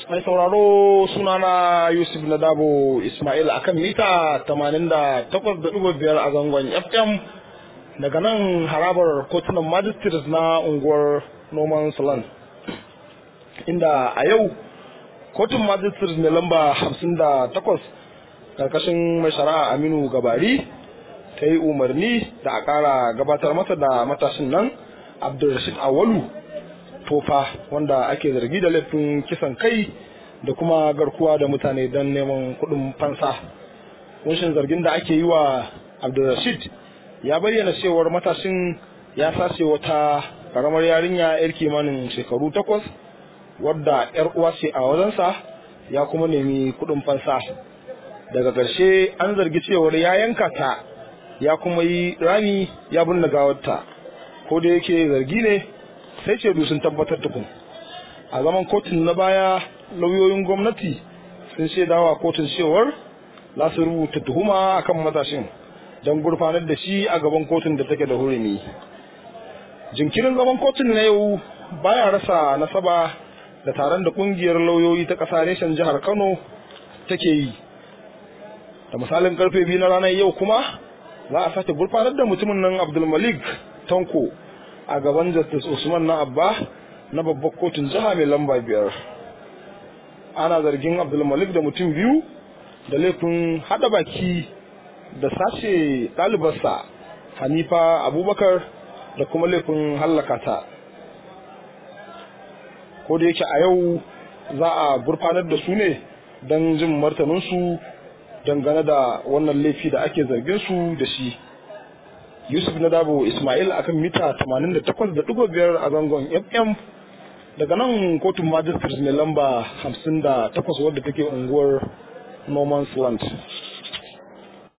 mai sauraro sunana yusuf na dabo ismail akan mita 88.5 a zangon fm daga nan harabar kotunan magistrates na unguwar noman salon inda a yau kotun magistrates mai lamba 58 karkashin mai shari'a aminu gabari ta yi umarni da a kara gabatar masa da matashin nan abdulrashid awalu tofa wanda ake zargi da laifin kisan kai da kuma garkuwa da mutane don neman kuɗin fansa kunshin zargin da ake yi wa abdulrashid ya bayyana cewar matashin ya sace wata karamar yarinya yar kimanin shekaru takwas wadda yar uwa ce a wajensa ya kuma nemi kuɗin fansa daga ƙarshe an zargi cewar ya yanka ta ya kuma yi rami ya binne gawarta ko da yake zargi ne sai ce sun tabbatar tukun a zaman kotun na baya lauyoyin gwamnati sun shaidawa kotun cewar za su rubuta tuhuma akan matashin don gurfanar da shi a gaban kotun da take da hurumi jinkirin zaman kotun na yau baya rasa nasaba da taron da kungiyar lauyoyi ta ƙasa reshen jihar kano take yi da misalin karfe biyu na ranar yau kuma za a sake gurfanar da mutumin nan abdulmalik tanko a gaban justice usman na abba na babbar kotun jiha mai lamba biyar ana zargin abdulmalik da mutum biyu da laifin hada baki da sace ɗalibarsa hanifa abubakar da kuma laifin hallaka ta ko da yake a yau za a gurfanar da su ne don jin martaninsu dangane da wannan laifi da ake zargin su da shi yusuf na dabo ismail akan mita 88.5 a zangon fm daga nan kotun magistrates mai lamba 58 wadda take unguwar norman's land